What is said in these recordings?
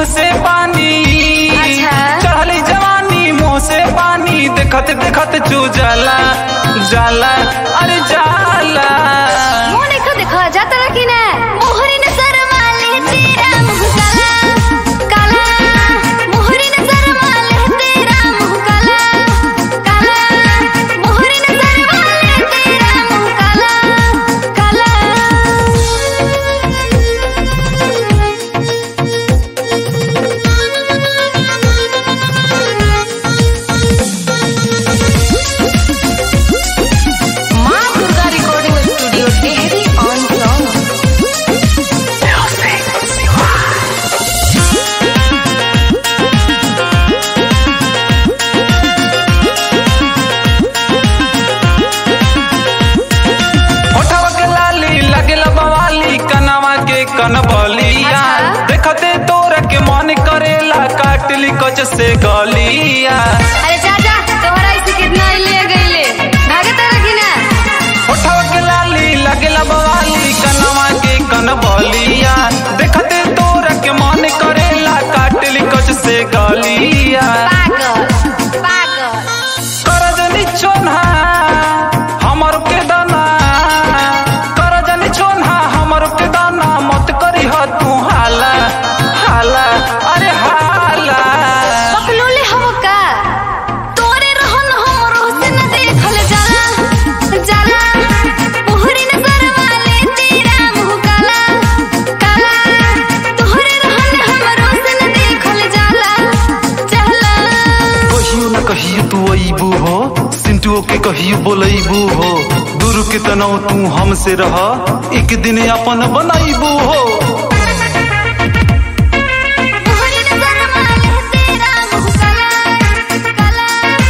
से पानी अच्छा। चढ़ली जवानी मुंह से पानी देखत देखत चू जाला जाला अरे जाला मुंह देखो देखो जाता रखी ना मोहरी ने शर्मा ले तेरा मुंह काला काला मोहरी ने शर्मा ले तेरा मुंह काला काला मोहरी ने शर्मा ले तेरा मुंह काला काला माँ Durga recording studio Tehri on song होठवा के लाली लगेला बवाली कनवा के कनबलिया अच्छा। देखते तोरा के मन करेला काटली कच से गलिया अरे चाचा तोहरा इसे कितना ले गईले भागता रखी ना होठवा के लाली लगेला बवाली कनवा के कनबलिया देखते तोरा के मन करेला काटली कच से गलिया पागल पागल करजनी छोन्हा हमर के दाना करजनी छोन्हा हमर के दाना मत करी ह तू हाला हाला अरे हाला पकलोले हम का तोरे रहन हमरो से न देखल जाला जाला मोहरी न शर्मा ले तेरा मुंह काला काला तोरे रहन हमरो से न देखल जाला जाला कहियो न कहियो तू अइबू हो सिंटुओ के कहियो बोलैबू हो दूर के तनाव तू हमसे रह एक दिन अपन बनाइबू हो मोहरी न शर्मा ले तेरा मुंह काला काला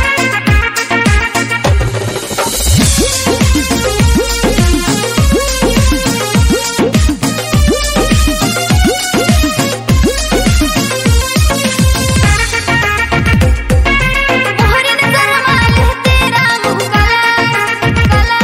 मोहरी न शर्मा ले तेरा मुंह काला काला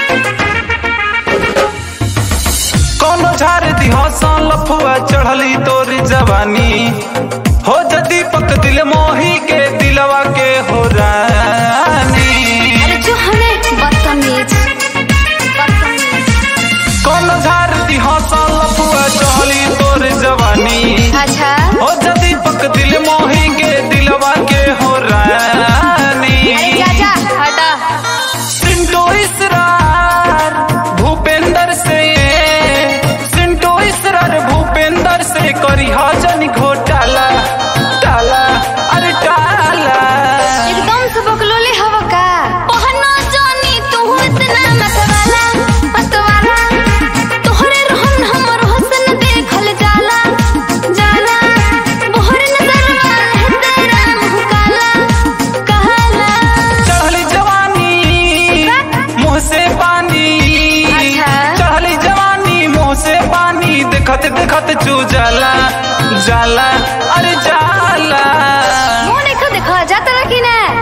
कौनो झार दिहसा लफुआ चढ़ली तोरी जवानी हो जदी पक दिल मोही के दिलवा के हो रानी अरे जो हमें बदतमीज बदतमीज कौनो झार दिहसा लफुआ चढ़ली तोरी जवानी अच्छा हो जदी पक दिल मोही के दिलवा के हो रानी अरे चाचा हटा सिंटो इसरार भूपेंद्र से सिंटो इसरार भूपेंद्र से करी हजन घोटाला टाला अरे टाला एकदम से बकलोले हवा का पहना जानी तू इतना मतवाला मतवाला तोहरे रहन हमर हसन देखल जाला जाला मोहर नजर वाले तेरा मुंह काला काला चढ़ली जवानी मुंह से पानी अच्छा। चढ़ली जवानी मुंह से पानी देखत देखत चू जाला जाला अरे जाला मुंह देखो देखो जाता रखी ना